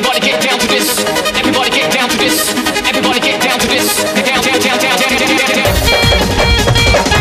Everybody get down to this. Everybody get down to this. Everybody get down to this. Down, down, down, down, down, down, down, down.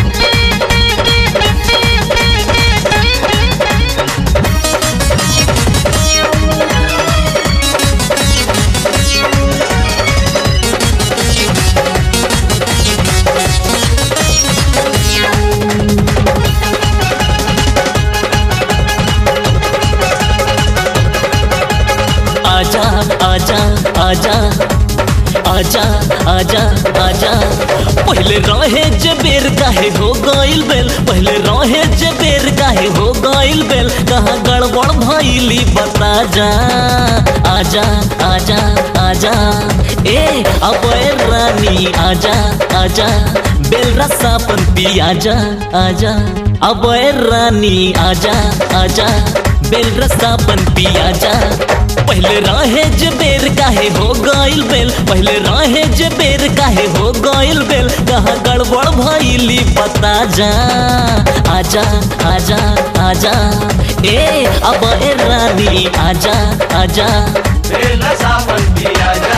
आजा आजा आजा आजा आजा आजा पहले रहे जे बेर काहे हो गइल बेल पहले रहे जे बेर काहे हो गइल बेल कहाँ गड़बड़ भइली बता जा आजा आजा आजा ए अब रानी आजा आजा बेल रसापन पी आजा आजा अब रानी आजा आजा बेल रसापन पी आजा पहले राहे जे बेर काहे हो गइल बेल पहले राहे जे बेर काहे हो गइल बेल कहाँ गड़बड़ भइली बता जा आजा आजा आजा ए अब ए रानी आजा आजा बेला सावन पिया जा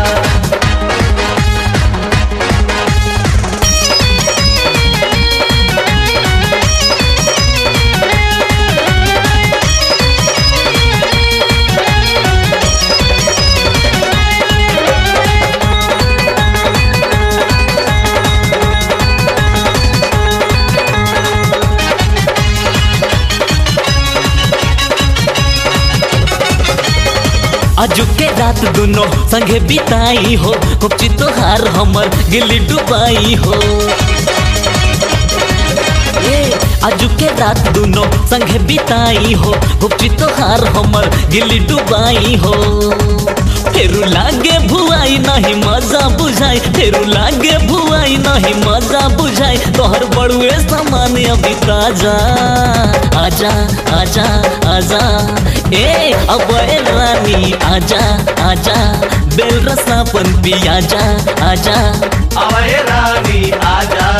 आजू के रात दोनों संगे बिताई हो कुपची तोहार हमर गिल्ली डुबाई हो ए, आजू के रात दोनों संगे बिताई हो गुप्ची तोहार हमर गिल्ली डुबाई हो फेरू लागे भुआई नहीं मजा बुझाई फेरू लागे भुआई नहीं मजा बुझाई तोहर बड़ुए सामान अभी ताजा आजा आजा आजा ए अब ए रानी आजा आजा बेल रसापन पी आजा आजा अवय रानी आजा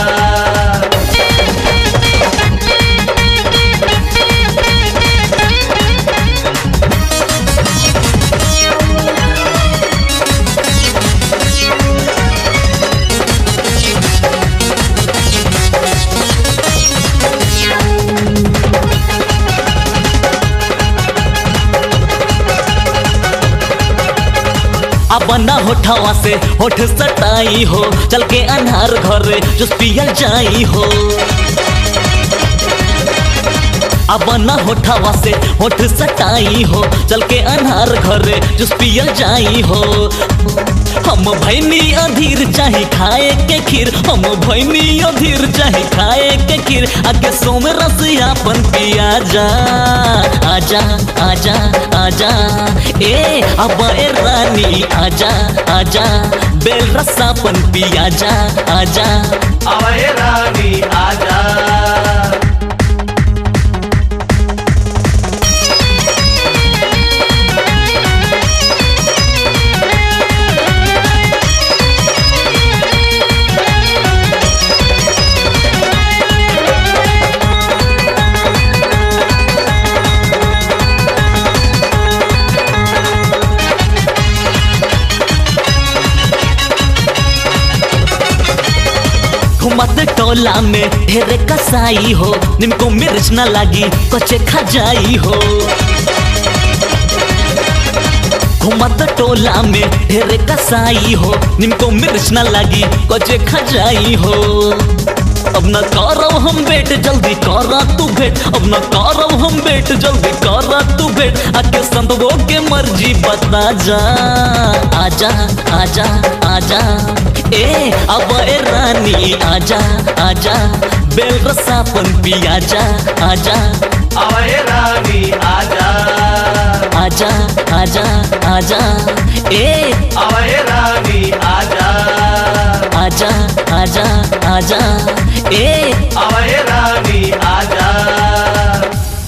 अब ना होठवा से होठ सटाई हो चल के अनहार घरे जुस पियल जाई हो अब ना होठवा से होठ सटाई हो चल के अनहार घरे जुस पियल जाई हो हम भैनी अधीर चाहे खाए के खीर हम भैनी अधीर चाहे खाए के खीर आगे सोम रस अपन पिया जा आजा आजा आजा ए अब ए रानी आजा आजा बेल रसापन पिया जा आजा अवय रानी आजा घुमत टोला में ढेरे कसाई हो निमको मिर्च न लागी कचे खा जाई हो घुमत टोला में ढेरे कसाई हो निमको मिर्च न लागी कचे खा जाई हो अब न करब हम बेट जल्दी करा तू भेट अब न करब हम बेट जल्दी करा तू भेट आके संतवो के मर्जी बता जा आजा आजा आजा ए अब ए रानी आजा आजा बेल रसापन पिया जा आजा अवय रानी आजा आजा आजा आजा ए अवय रानी आजा आजा आजा आजा ए अवय रानी आजा